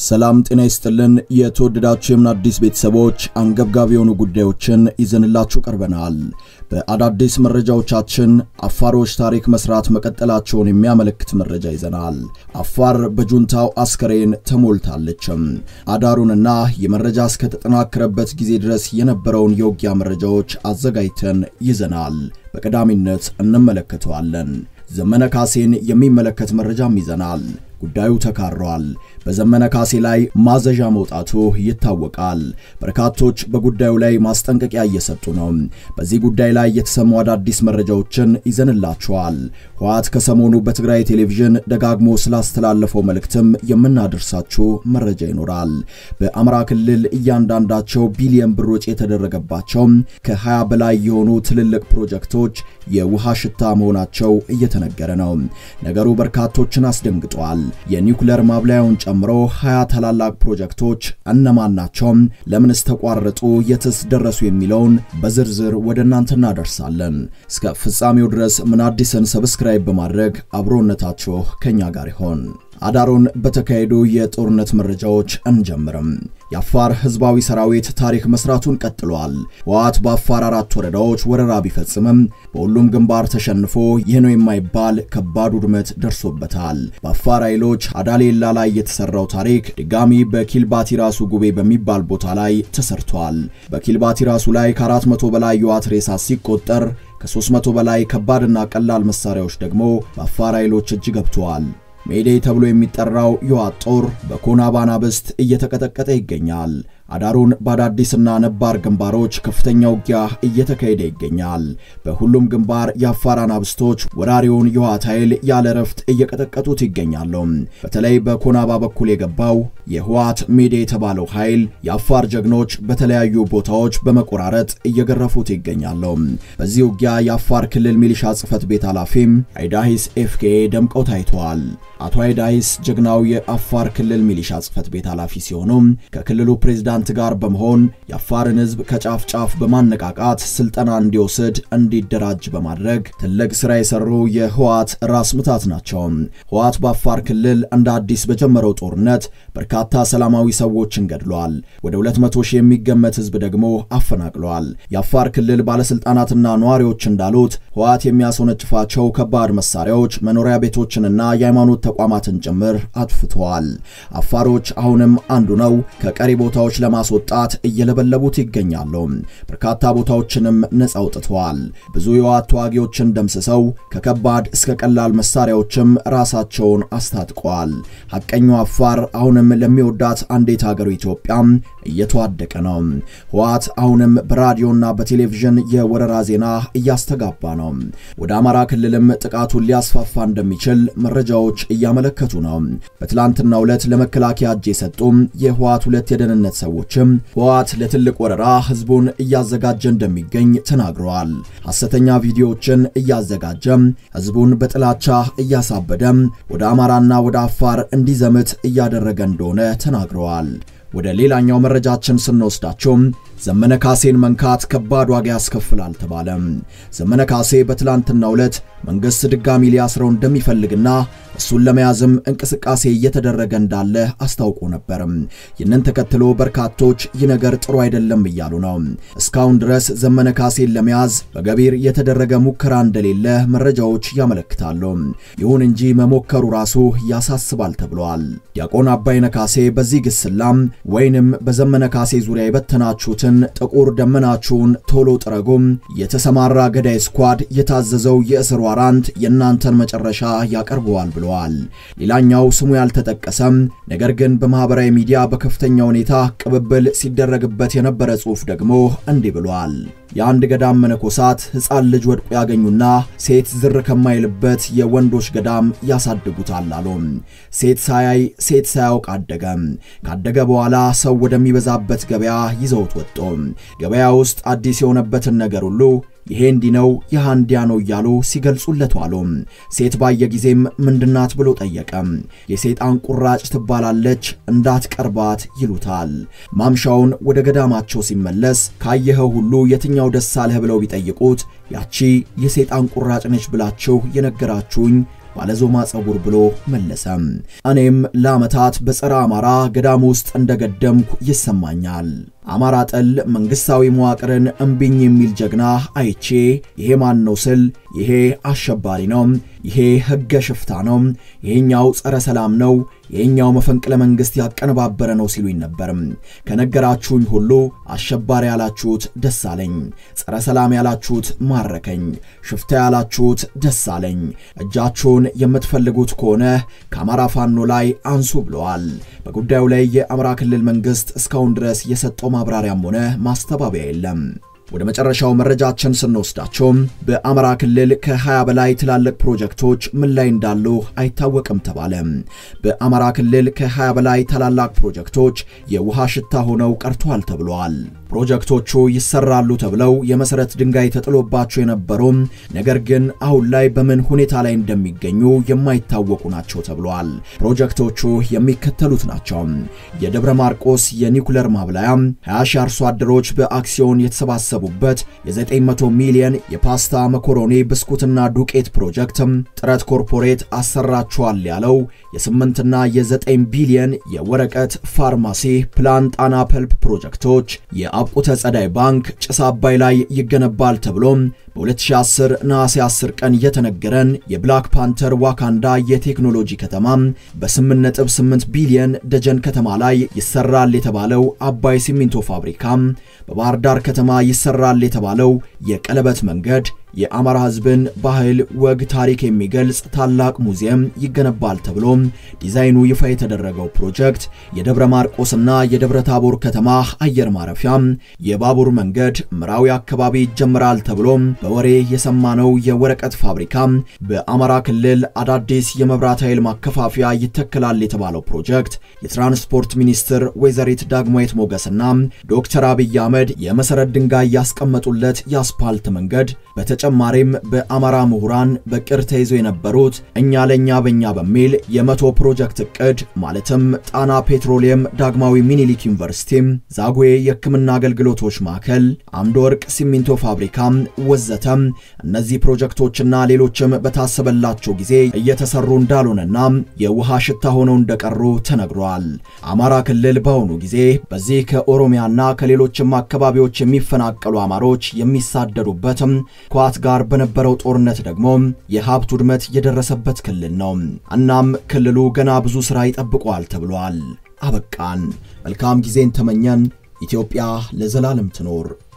ሰላም ጤና ይስጥልን። የተወደዳችሁ የምን አዲስ ቤተሰቦች አንገብጋቢ የሆኑ ጉዳዮችን ይዘንላችሁ ቀርበናል። በአዳዲስ መረጃዎቻችን አፋሮች ታሪክ መስራት መቀጠላቸውን የሚያመለክት መረጃ ይዘናል። አፋር በጁንታው አስከሬን ተሞልታለችም። አዳሩንና የመረጃ እስከተጠናከረበት ጊዜ ድረስ የነበረውን የውጊያ መረጃዎች አዘጋጅተን ይዘናል። በቀዳሚነት እንመለከተዋለን። ዘመነ ካሴን የሚመለከት መረጃም ይዘናል። ጉዳዩ ተካሯል። በዘመነ ካሴ ላይ ማዘዣ መውጣቱ ይታወቃል። በርካቶች በጉዳዩ ላይ ማስጠንቀቂያ እየሰጡ ነው። በዚህ ጉዳይ ላይ የተሰሙ አዳዲስ መረጃዎችን ይዘንላችኋል። ህወሓት ከሰሞኑ በትግራይ ቴሌቪዥን ደጋግሞ ስላስተላለፈው መልእክትም የምናደርሳችሁ መረጃ ይኖራል። በአማራ ክልል እያንዳንዳቸው ቢሊየን ብር ወጪ የተደረገባቸው ከ20 በላይ የሆኑ ትልልቅ ፕሮጀክቶች የውሃ ሽታ መሆናቸው እየተነገረ ነው። ነገሩ በርካቶችን አስደንግጧል። የኒውክሌር ማብላያውን ጨምሮ 20 ታላላቅ ፕሮጀክቶች እነማን ናቸው? ለምንስ ተቋረጡ? የትስ ደረሱ? የሚለውን በዝርዝር ወደ እናንተ እናደርሳለን። እስከ ፍጻሜው ድረስ ምን አዲስን ሰብስክራይብ በማድረግ አብሮነታችሁ ከኛ ጋር ይሆን። አዳሩን በተካሄዱ የጦርነት መረጃዎች እንጀምርም። የአፋር ህዝባዊ ሰራዊት ታሪክ መስራቱን ቀጥሏል። ህወሓት በአፋር አራት ወረዳዎች ወረራ ቢፈጽምም በሁሉም ግንባር ተሸንፎ ይህ ነው የማይባል ከባድ ውድመት ደርሶበታል። በአፋር ኃይሎች አዳሌላ ላይ የተሰራው ታሪክ ድጋሚ በኪልባቲ ራሱ ጉቤ በሚባል ቦታ ላይ ተሰርቷል። በኪልባቲ ራሱ ላይ ከ400 በላይ የዋት ሬሳ ሲቆጠር ከ300 በላይ ከባድና ቀላል መሳሪያዎች ደግሞ በአፋር ኃይሎች እጅ ገብተዋል። ሜዴ ተብሎ የሚጠራው የህወሓት ጦር በኮናባ ናብስት እየተቀጠቀጠ ይገኛል። አዳሩን በአዳዲስና ነባር ግንባሮች ከፍተኛ ውጊያ እየተካሄደ ይገኛል። በሁሉም ግንባር የአፋር አናብስቶች ወራሪውን የህወሓት ኃይል ያለ ረፍት እየቀጠቀጡት ይገኛሉ። በተለይ በኮናባ በኩል የገባው የህወሓት ሜዴ የተባለው ኃይል የአፋር ጀግኖች በተለያዩ ቦታዎች በመቆራረጥ እየገረፉት ይገኛሉ። በዚህ ውጊያ የአፋር ክልል ሚሊሻ ጽሕፈት ቤት ኃላፊም አይዳሂስ ኤፍኬ ደምቀው ታይተዋል። አቶ አይዳሂስ ጀግናው የአፋር ክልል ሚሊሻ ጽሕፈት ቤት ኃላፊ ሲሆኑ ከክልሉ ፕሬዝዳንት ጋር በመሆን የአፋርን ህዝብ ከጫፍ ጫፍ በማነቃቃት ስልጠና እንዲወስድ እንዲደራጅ በማድረግ ትልቅ ስራ የሰሩ የህወሓት ራስ ምታት ናቸው። ህወሓት በአፋር ክልል እንደ አዲስ በጀመረው ጦርነት በርካታ ሰላማዊ ሰዎችን ገድሏል። ወደ 200 ሺህ የሚገመት ህዝብ ደግሞ አፈናቅሏል። የአፋር ክልል ባለስልጣናትና ነዋሪዎች እንዳሉት ህወሓት የሚያስወነጭፋቸው ከባድ መሳሪያዎች መኖሪያ ቤቶችንና የሃይማኖት ተቋማትን ጭምር አጥፍተዋል። አፋሮች አሁንም አንዱ ነው ከቀሪ ቦታዎች ለማስወጣት እየለበለቡት ይገኛሉ። በርካታ ቦታዎችንም ነጻ አውጥተዋል። ብዙ የህወሓት ተዋጊዎችን ደምስሰው ከከባድ እስከ ቀላል መሳሪያዎችም ራሳቸውን አስታጥቀዋል። ሐቀኛው አፋር አሁንም ለሚወዳት አንዲት ሀገሩ ኢትዮጵያ እየተዋደቀ ነው። ህወሓት አሁንም በራዲዮና በቴሌቪዥን የወረራ ዜና እያስተጋባ ነው። ወደ አማራ ክልልም ጥቃቱን ሊያስፋፋ እንደሚችል መረጃዎች እያመለከቱ ነው። በትላንትናው ዕለት ለመከላከያ እጅ የሰጡ የህወሓት ሁለት የደህንነት ሰዎችም ህወሓት ለትልቅ ወረራ ህዝቡን እያዘጋጀ እንደሚገኝ ተናግረዋል። ሐሰተኛ ቪዲዮዎችን እያዘጋጀ ህዝቡን በጥላቻ እያሳበደ ወደ አማራና ወደ አፋር እንዲዘምት እያደረገ እንደሆነ ተናግረዋል። ወደ ሌላኛው መረጃችን ስንወስዳቸው ዘመነ ካሴን መንካት ከባድ ዋጋ ያስከፍላል ተባለ። ዘመነ ካሴ በትላንትናው ዕለት መንግስት ድጋሚ ሊያስረው እንደሚፈልግና እሱን ለመያዝም እንቅስቃሴ እየተደረገ እንዳለ አስታውቆ ነበር። ይህንን ተከትሎ በርካቶች ይህ ነገር ጥሩ አይደለም እያሉ ነው። እስካሁን ድረስ ዘመነ ካሴን ለመያዝ በገቢር የተደረገ ሙከራ እንደሌለ መረጃዎች ያመለክታሉ። ይሁን እንጂ መሞከሩ ራሱ ያሳስባል ተብሏል። ዲያቆን አባይነ ካሴ በዚህ ግስላም ወይንም በዘመነ ካሴ ዙሪያ የበተናችሁትን ጥቁር ደመናችሁን ቶሎ ጥረጉም፣ የተሰማራ ገዳይ ስኳድ የታዘዘው የእስር ዋራንት የእናንተን መጨረሻ ያቀርበዋል ብለዋል። ሌላኛው ስሙ ያልተጠቀሰም ነገር ግን በማህበራዊ ሚዲያ በከፍተኛ ሁኔታ ቅብብል ሲደረግበት የነበረ ጽሑፍ ደግሞ እንዲህ ብሏል። የአንድ ገዳም መነኮሳት ሕፃን ልጅ ወድቆ ያገኙና ሴት ዝር ከማይልበት የወንዶች ገዳም ያሳድጉታል አሉ። ሴት ሳያይ ሴት ሳያውቅ አደገ። ካደገ በኋላ ሰው ወደሚበዛበት ገበያ ይዘውት ወጡ። ገበያ ውስጥ አዲስ የሆነበትን ነገር ሁሉ ይሄ እንዲህ ነው ይህ እንዲያ ነው እያሉ ሲገልጹለት ዋሉ። ሴት ባየ ጊዜም ምንድናት ብሎ ጠየቀ። የሰይጣን ቁራጭ ትባላለች እንዳትቀርባት ይሉታል። ማምሻውን ወደ ገዳማቸው ሲመለስ ካየኸው ሁሉ የትኛው ደስ አለህ ብለው ቢጠይቁት ያቺ የሰይጣን ቁራጭ ነች ብላችሁ የነገራችሁኝ ባለዞማ ጸጉር ብሎ መለሰ። እኔም ለዓመታት በጸረ አማራ ገዳም ውስጥ እንደገደምኩ ይሰማኛል። አማራ ጠል መንግስታዊ መዋቅርን እምቢኝ የሚል ጀግና አይቼ ይሄ ማን ነው ስል ይሄ አሸባሪ ነው፣ ይሄ ህገ ሽፍታ ነው፣ ይሄኛው ጸረ ሰላም ነው፣ ይሄኛው መፈንቅለ መንግስት ያቀነባበረ ነው ሲሉኝ ነበር። ከነገራችሁኝ ሁሉ አሸባሪ ያላችሁት ደስ አለኝ፣ ጸረ ሰላም ያላችሁት ማረከኝ፣ ሽፍታ ያላችሁት ደስ አለኝ። እጃችሁን የምትፈልጉት ከሆነ ከአማራ ፋኖ ላይ አንሱ ብለዋል። በጉዳዩ ላይ የአማራ ክልል መንግስት እስካሁን ድረስ የሰጠው ማብራሪያም ሆነ ማስተባበያ የለም። ወደ መጨረሻው መረጃችን ስንወስዳቸው በአማራ ክልል ከ20 በላይ ትላልቅ ፕሮጀክቶች ምን ላይ እንዳሉ አይታወቅም ተባለ። በአማራ ክልል ከ20 በላይ ታላላቅ ፕሮጀክቶች የውሃ ሽታ ሆነው ቀርተዋል ተብለዋል። ፕሮጀክቶቹ ይሰራሉ ተብለው የመሰረት ድንጋይ ተጥሎባቸው የነበሩ ነገር ግን አሁን ላይ በምን ሁኔታ ላይ እንደሚገኙ የማይታወቁ ናቸው ተብለዋል። ፕሮጀክቶቹ የሚከተሉት ናቸው። የደብረ ማርቆስ የኒኩለር ማብላያ 20 ሺህ አርሶ አደሮች በአክሲዮን የተሰባሰቡበት የ900 ሚሊዮን የፓስታ መኮሮኒ ብስኩትና ዱቄት ፕሮጀክት፣ ጥረት ኮርፖሬት አሰራችኋል ያለው የ8ና የ9 ቢሊዮን የወረቀት ፋርማሲ ፕላን ጣና ፐልፕ ፕሮጀክቶች የአብቁተ ጸዳይ ባንክ ጭስ አባይ ላይ ይገነባል ተብሎም በ2010 ነሐሴ 10 ቀን የተነገረን የብላክ ፓንተር ዋካንዳ የቴክኖሎጂ ከተማ በ8.8 ቢሊዮን ደጀን ከተማ ላይ ይሰራል የተባለው አባይ ሲሚንቶ ፋብሪካ በባህር ዳር ከተማ ይሰራል የተባለው የቀለበት መንገድ የአማራ ሕዝብን ባህል፣ ወግ፣ ታሪክ የሚገልጽ ታላቅ ሙዚየም ይገነባል ተብሎ ዲዛይኑ ይፋ የተደረገው ፕሮጀክት የደብረ ማርቆስና የደብረ ታቦር ከተማ አየር ማረፊያ የባቡር መንገድ ምራዊ አካባቢ ይጀምራል ተብሎ በወሬ የሰማነው የወረቀት ፋብሪካ በአማራ ክልል አዳዲስ የመብራት ኃይል ማከፋፈያ ይተከላል የተባለው ፕሮጀክት የትራንስፖርት ሚኒስትር ወይዘሪት ዳግማዊት ሞገስና ዶክተር አብይ አህመድ የመሰረት ድንጋይ ያስቀመጡለት የአስፓልት መንገድ በተጨማሪም በአማራ ምሁራን በቅር ተይዘው የነበሩት እኛ ለኛ በኛ በሚል የመቶ ፕሮጀክት እቅድ ማለትም ጣና ፔትሮሊየም፣ ዳግማዊ ሚኒሊክ ዩኒቨርሲቲ፣ ዛጉዌ የሕክምና አገልግሎቶች ማዕከል፣ አምድ ወርቅ ሲሚንቶ ፋብሪካ ወዘተ እነዚህ ፕሮጀክቶችና ሌሎችም በታሰበላቸው ጊዜ እየተሰሩ እንዳልሆነና የውሃ ሽታ ሆነው እንደቀሩ ተነግሯል። አማራ ክልል በአሁኑ ጊዜ በዚህ ከኦሮሚያና ከሌሎችም አካባቢዎች የሚፈናቀሉ አማሮች የሚሳደዱበትም ከህወሓት ጋር በነበረው ጦርነት ደግሞ የሀብት ውድመት የደረሰበት ክልል ነው። እናም ክልሉ ገና ብዙ ሥራ ይጠብቀዋል ተብሏል። አበቃን። መልካም ጊዜን ተመኘን። ኢትዮጵያ ለዘላለም ትኖር።